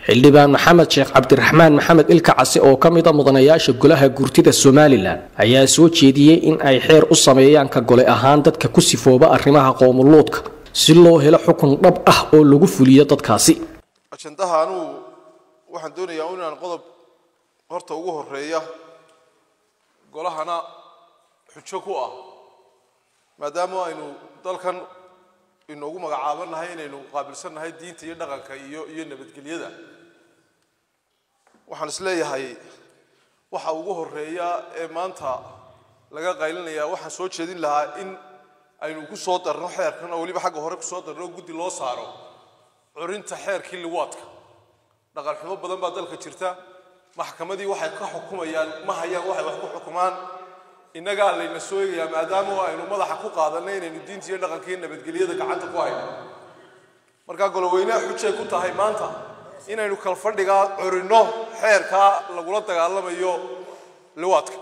xildhibaan maxamed sheekh cabdiraxmaan maxamed ilka case oo ka mid a mudanayaasha golaha gurtida somalilan ayaa soo jeediyey in ay xeer u sameeyaan ka gole ahaan dadka ku sifooba arrimaha qoomuluudka si loo helo xukun dhab ah oo lagu fuliyo dadkaasi ajandaha anugu waxaan doonayaa inaan qodob horta ugu horeeya golahana xujo ku ah maadaama aynu dalkan inoogu magacaabannahay inaynu qaabilsannahay diinta iyo dhaqanka iyo iyo nabadgelyada waxaan is leeyahay waxa ugu horeeya ee maanta laga qaylinaya waxaan soo jeedin lahaa in aynu ku soo darno xeerkan oo weliba xagga hore kusoo darno guddi loo saaro curinta xeerkii liwaadka dhaqan xumo badan baa dalka jirta maxkamadii waxay ka xukumayaan ma hayaan waxay wax ku xukumaan innagaa layna soo eegayaa maadaama aynu madaxa ku qaadanay inaynu diinta iyo dhaqanka iyo nabadgelyada gacanta ku hayno markaa goloweynaha xujay ku tahay maanta inaynu kalfadhigaa curinno xeerkaa lagula dagaalamayo liwaadka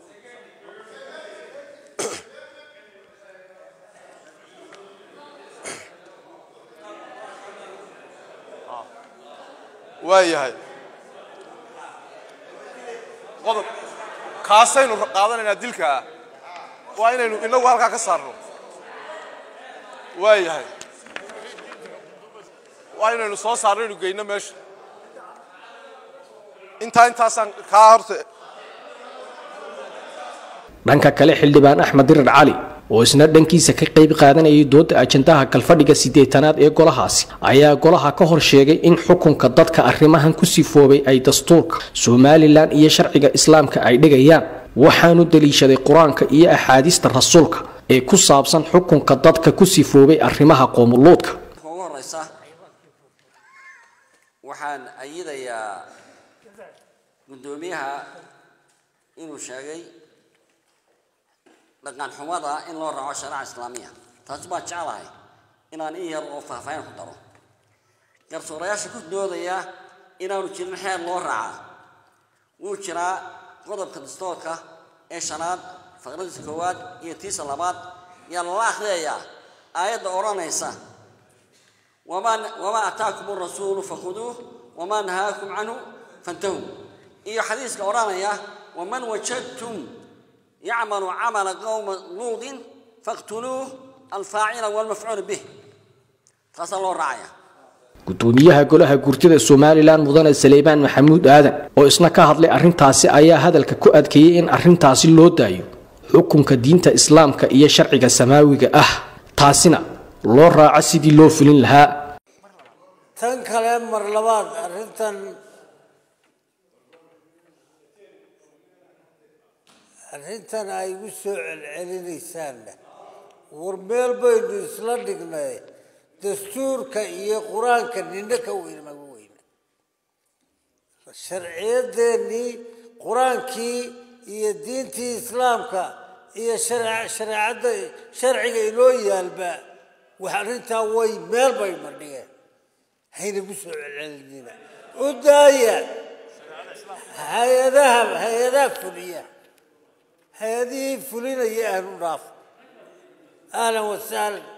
waayahay qodob kaasaynu qaadanaynaa dilkaa waa inaynu inagu halkaa ka saarno waayahay waa inaynu soo saarno inu geyno meesha intaa intaasaan kaa horta dhanka kale xildhibaan axmed dirar cali oo isna dhankiisa ka qayb qaadanayay dooda ajandaha kalfadhiga siddeetanaad ee golahaasi ayaa golaha ka hor sheegay in xukunka dadka arrimahan ku sifoobay ay dastuurka somalilan iyo sharciga islaamka ay dhigayaan waxaanu daliishaday qur-aanka iyo axaadiista rasuulka ee ku saabsan xukunka dadka ku sifoobay arrimaha qoomuluudka ugu horeysa waxaan ayidayaa guddoomiyaha inuu sheegay dhaqan xumada in loo raaco shariica islaamiya taasi baan jeclahay inaan in yar oo faahfaahin ku daro garsoorayaasha ku doodaya inaanu jirin xeer loo raaca wuu jiraa qodobka dastoorka ee shanaad faqradiisa koowaad iyo tiisa labaad yaa lala akhriyayaa aayadda odhanaysa wamaa wamaa ataakum arasuulu fakhuduuh wamaa nahaakum canhu fantahuu iyo xadiiska odhanaya waman wajadtum yacmalu camala qowma luudin faqtuluuh alfaacila walmafcuul bih taasaa loo raacaya gudoomiyaha golaha gurtida somalilan mudane saleymaan maxamuud aadan oo isna ka hadlay arrintaasi ayaa hadalka ku adkeeyey in arrintaasi loo daayo xukunka diinta islaamka iyo sharciga samaawiga ah taasina loo raaco sidii loo fulin lahaa tan kale mar labaad arrintan arrintan ay igu soo celcelinaysaanna war meel baynu isla dhignay dastuurka iyo qur-aanka nina ka weyn maga weyna sharciyadeennii qur-aankii iyo diintii islaamka iyo shareecadda sharciga inoo yaalba wax arrintaa way meel bay madhigeen haynagu soo celcelinina u daaya hay-adaha hay-adaha fuliya hay-adihii fulinaya ahlu dhaaf ahlan wasahlan